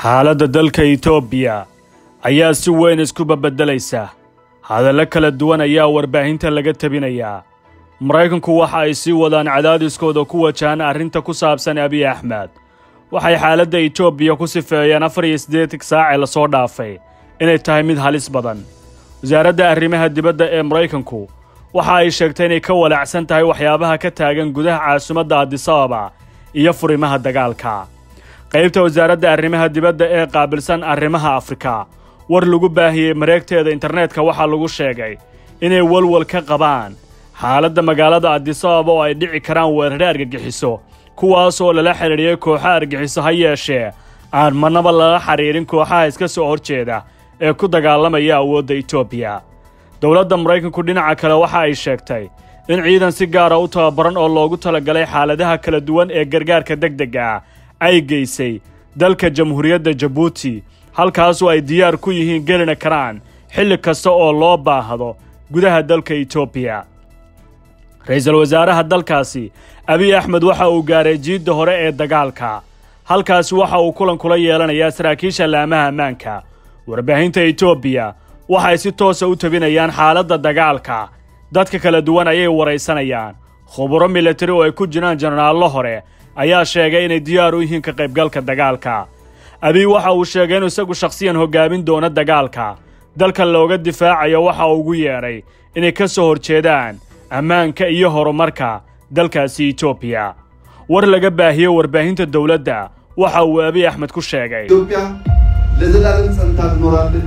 xaaladda dalka itoobiya ayaa si weyn isku babeddelaysa hadallo kala duwan ayaa warbaahinta laga tebinayaa maraykanku waxa ay sii wadaan cadaadiskooda ku wajahan arrinta ku saabsan abiy axmed waxay xaaladda itoobiya ku sifeeyeen afar iyo siddeetan saacee lasoo dhaafay inay tahay mid halis badan wasaaradda arrimaha dibadda ee maraykanku waxa ay sheegtay inay ka walaacsan tahay waxyaabaha ka taagan gudaha caasimadda adisababa iyo furimaha dagaalka qaybta wasaaradda arrimaha dibadda ee qaabilsan arrimaha afrika war lagu baahiyey mareegteeda internetka waxaa lagu sheegay inay walwal ka qabaan xaaladda magaalada adisababa oo ay dhici karaan weerare argagixiso kuwaas oo lala xidhiidhiyey kooxaha argagixiso ha yeeshee aan marnaba lala xidhiidhin kooxaha iska soo horjeeda ee ku dagaalamaya awoodda itoobiya dowladda maraykanku dhinaca kale waxa ay sheegtay in ciidan si gaara u tababaran oo loogu talagalay xaaladaha kala duwan ee gargaarka degdega ah ay geysay dalka jamhuuriyadda jabuuti halkaasoo ay diyaar ku yihiin gelina karaan xilli kasta oo loo baahdo gudaha dalka itoobiya ra-iisul wasaaraha dalkaasi abiy axmed waxa uu gaaray jiidda hore ee dagaalka halkaasi waxa uu kulan kula yeelanayaa saraakiisha laamaha ammaanka warbaahinta itoobiya waxay si toosa u tabinayaan xaaladda dagaalka dadka kala duwan ayay waraysanayaan khuburo milatari oo ay ku jiraan jenaraallo hore ayaa sheegay inay diyaar u yihiin ka qaybgalka dagaalka abiy waxa uu sheegay inuu isagu shakhsiyan hoggaamin doono dagaalka dalka looga difaacayo waxa uu ugu yeedhay inay ka soo horjeedaan ammaanka iyo horumarka dalkaasi itoobiya war laga baahiyey warbaahinta dowladda waxa uu abiy axmed ku sheegay ኢትዮጵያ ለዘላለም ጸንታ ትኖራለች።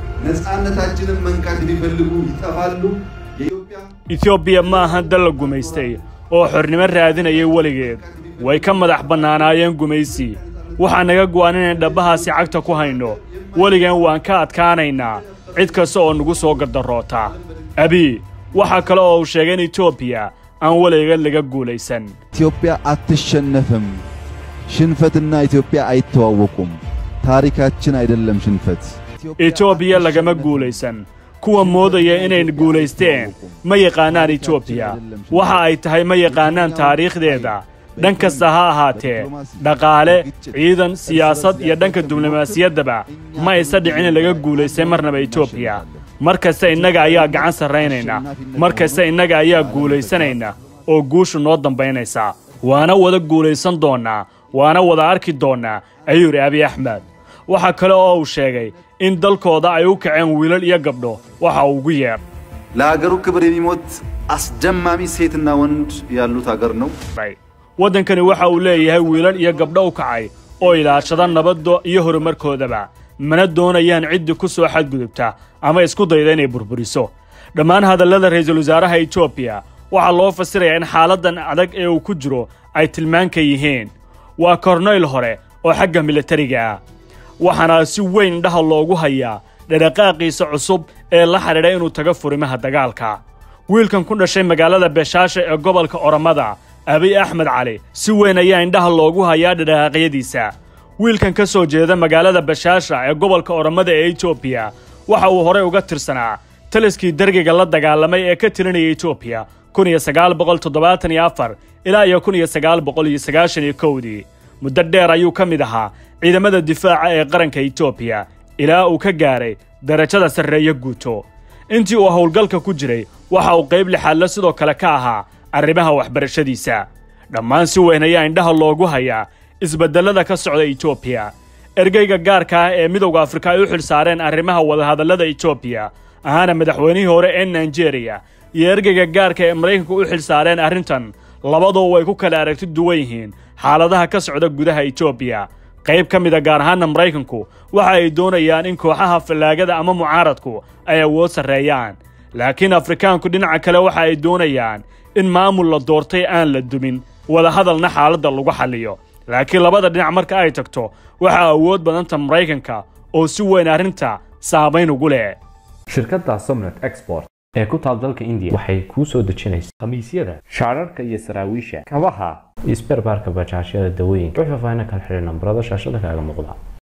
ነፃነታችንን መንካት የሚፈልጉ ይጠፋሉ። የኢትዮጵያ etoobiya ma ahan dal la gumaystay oo xornimo raadinayay weligeed way ka madax bannaanaayeen gumaysi waxaa naga go'an inayn dhabbahaasi cagta ku hayno weligeen waan ka adkaanaynaa cid kasta oo nagu soo gardaroota abiy waxaa kale oo uu sheegay in etoobiya aan weligeed laga guulaysan ኢትዮጵያ አትሸነፍም። ሽንፈትና ኢትዮጵያ አይተዋወቁም። ታሪካችን አይደለም ሽንፈት። etoobiya lagama guulaysan kuwa moodaya inay guulaysteen ma yaqaanaan etoobiya waxa ay tahay ma yaqaanaan taariikhdeeda dhan kasta ha ahaatee dhaqaale ciidan siyaasad iyo dhanka diblomaasiyaddaba ma aysa dhicin in laga guulaystay marnaba etoobiya mar kasta innaga ayaa gacan sarraynayna mar kasta innaga ayaa guulaysanayna oo guushu noo dambaynaysa waana wada guulaysan doonnaa waana wada arki doonnaa ayuu yidhi abiy axmed waxaa kale oo uu sheegay in dalkooda ay u kaceen wiilal iyo gabdho waxa uu ugu yeedh ለሀገሩ ክብር የሚሞት አስደማሚ ሴትና ወንድ ያሉት ሀገር ነው። waddankani waxa uu leeyahay wiilal iyo gabdho u kacay oo ilaashada nabadda iyo horumarkoodaba mana doonayaan ciddii ku soo xadgudubta ama isku dayda inay burburiso dhammaan hadallada ra'iisul wasaaraha etoobiya waxaa loo fasirayaa in xaaladdan adag ee uu ku jiro ay tilmaanka yihiin waa kornayl hore oo xagga militariga ah waxaana si weyn indhaha loogu hayaa dhadhaqaaqiisa cusub ee la xidhiidha inuu tago furimaha dagaalka wiilkan ku dhashay magaalada beeshaasha ee gobolka oromada abiy axmed cali si weyn ayaa indhaha loogu hayaa dhadhaqaaqyadiisa wiilkan ka soo jeeda magaalada bashaasha ee gobolka oromada ee etoobiya waxa uu horey uga tirsanaa taliskii dargiga la dagaalamay ee ka tirinaya etoobiya kun iyo sagaal boqol toddobaatan iyo afar ilaa iyo kun iyo sagaal boqol iyo sagaashan iyo kowdii muddo dheer ayuu ka mid ahaa ciidamada difaaca ee qaranka etoobiya ilaa uu ka gaaray darajada sarreeyo guuto intii uu howlgalka ku jiray waxa uu qayb lixaadle sidoo kale ka ahaa arrimaha waxbarashadiisa dhammaan si weyn ayaa indhaha loogu hayaa isbeddellada ka socda etoobiya ergeyga gaarka ah ee midowda afrika ay u xil saareen arrimaha wadahadallada etoobiya ahaana madaxweynihii hore ee nigeriya iyo ergeyga gaarka ee maraykanka u xil saareen arrintan labadoo way ku kala aragti duwan yihiin xaaladaha ka socda gudaha etoobiya qayb ka mida gaar ahaana maraykanku waxa ay doonayaan in kooxaha fallaagada ama mucaaradku ay awood sarreeyaan laakiin afrikaanku dhinaca kale waxa ay doonayaan in maamul la doortay aan la dumin wadahadalna xaaladda lagu xalliyo laakiin labada dhinac marka ay tagto waxaa awood badanta maraykanka oo si weyn arrinta saamayn ugu leh shirkadda somnet export ee ku taal dalka indiya waxay kuu soo dejinaysaa khamiisyada shaararka iyo saraawiisha kabaha iyo sberbaarka bajaajyada dawooyinka wix faahfaahin kala xidhi nambarada shaashada kaaga muuqda